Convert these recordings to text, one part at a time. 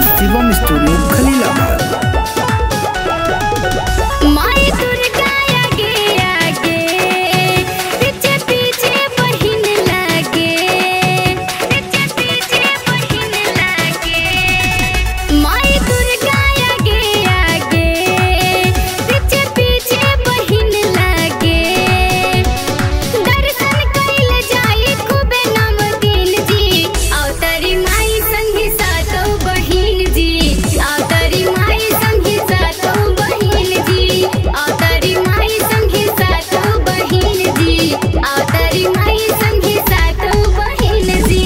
Shivam studio Khalilabad माई दुर्गा आगे आगे पीछे पीछे बहिन लागे पीछे पीछे बहिन लागे माई दुर्गा आगे आगे पीछे पीछे बहिन लागे दर्शन कइल जाई खूबे नाम दिन जी अवतारी माई संगी सातो बहिन जी अवतारी माई संगी सातो बहिन जी अवतारी माई संगी सातो बहिन जी अवतारी माई संगी सातो बहिन जी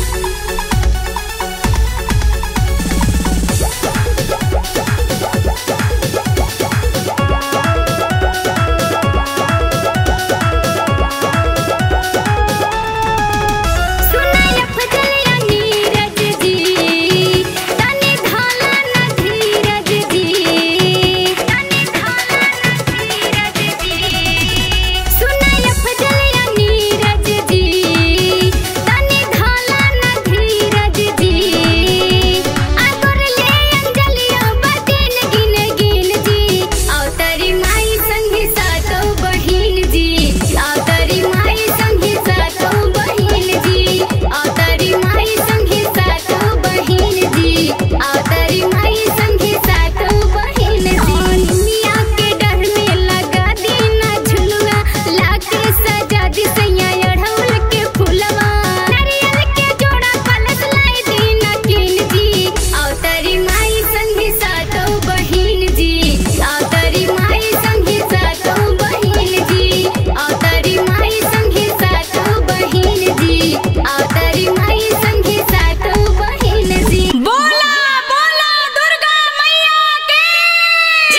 सुनाय फजलिया नीरज जी तनी धाला न धीरज जी तनी धाला न धीरज जी सुनाय फजलिया नीरज जी तनी धाला न धीरज जी आगोर ले अंजलिया बदिन गिन गिन जी अवतारी माई संगी सातो बहिन जी अवतारी माई संगी सातो बहिन जी अवतारी माई संगी सातो बहिन जी अवतारी माई संगी सातो बहिन जी दुनिया के डर में लगा दीना झुलुआ लाके सजा दी सैया अढ़ौल के फुलवा नारियल के जोड़ा कलश लाई दीना किन जी अवतारी माई संगी सातो बहिन जी अवतारी माई संगी सातो बहिन जी अवतारी माई संगी सातो बहिन जी अवतारी माई संगी सातो बहिन जी बोला बोला दुर्गा मैया की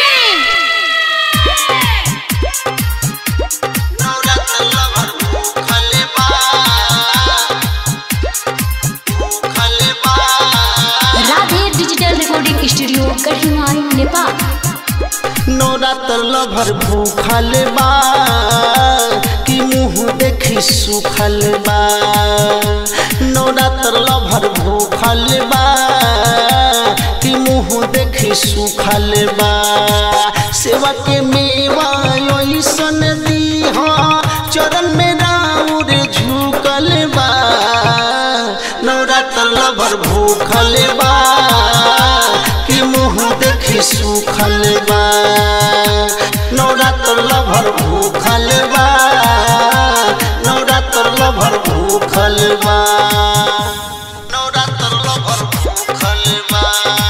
राधे डिजिटल रिकॉर्डिंग स्टूडियो कठिनाई नेपाल नवरात्र लभर भूखल बा कि मुँह देखी सुखल बा नवरात्र लभर भूखल बा कि मुँह देखी सुखल बा सेवा के मेवा ऐसन दीह चरण में राउर झुकल बा नवरात्र लभर भूखल बा कि मुँह देखी सुखल बा नवरात्र लभर भूखल बा नवरात्र लभर भूखल बा नवरात्र लभर भूखल बा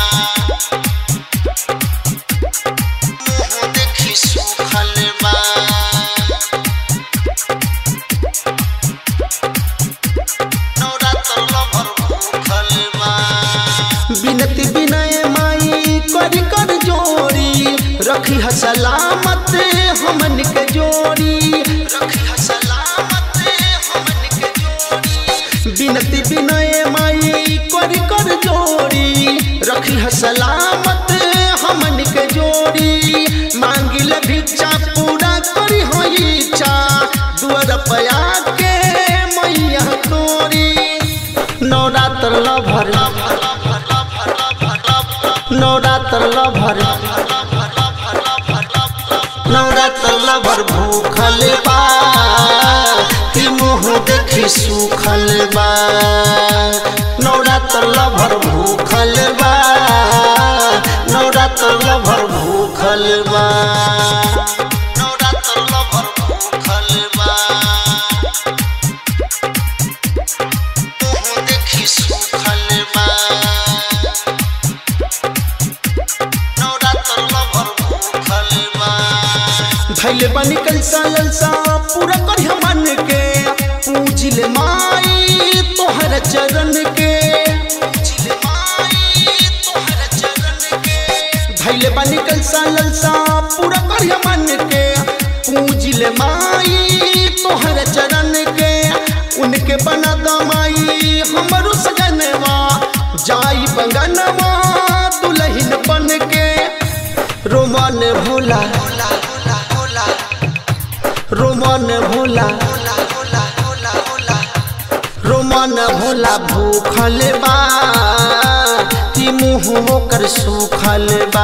मुँह देखी सुखल बा नवरात्र लभर भूखल बा बिनती विनय माई कर कर जोड़ी रखी ह सलामत हमन के जोड़ी रखी ह सलामत हमन के जोड़ी बिनती विनय माई कर कर जोड़ी रखी ह सलामत हमन के जोड़ी मांगिल भिक्षा पूरा करी हो इच्छा दुआर पया के मैया तोरी Navratra lover Navratra lover Navratra lover भूखल बा कि मुँह देखी सुखल बा नवरात्र लभर भूखल बा नवरात्र लभर भूखल बा नवरात्र लभर भूखल बा मुँह देखी सुखल बा नवरात्र लभर भूखल बा धैले बनी कलसा ललसा पूरा कर मन के पूजिल माई तोहर चरण के पूजिल माई तोहर चरण के धैले बनी कलसा ललसा पूरा कर मन के पूजिल माई तोहर चरण के उनके बना दमाई हमरो सजनवा जाई बंगनवा दुल्हन बन के रोमन भोला रोमन भोला रोमन भोला भूखल बा कि कि मुँह ओकर सूखल बा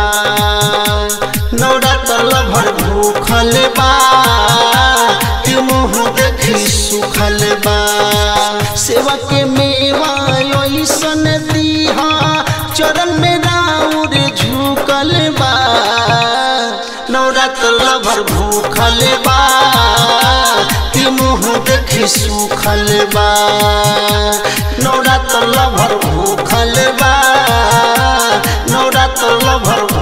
नवरात्र भर भूखल बा कि मुँह देखी सुखल बा सेवा के मेवा ऐसन दीहा चरण में राउर झुकल बा नवरात्र भर भूखल बा कि मुँह देखी सुखल बा नवरात्र भर भूखल बा नवरात्र भर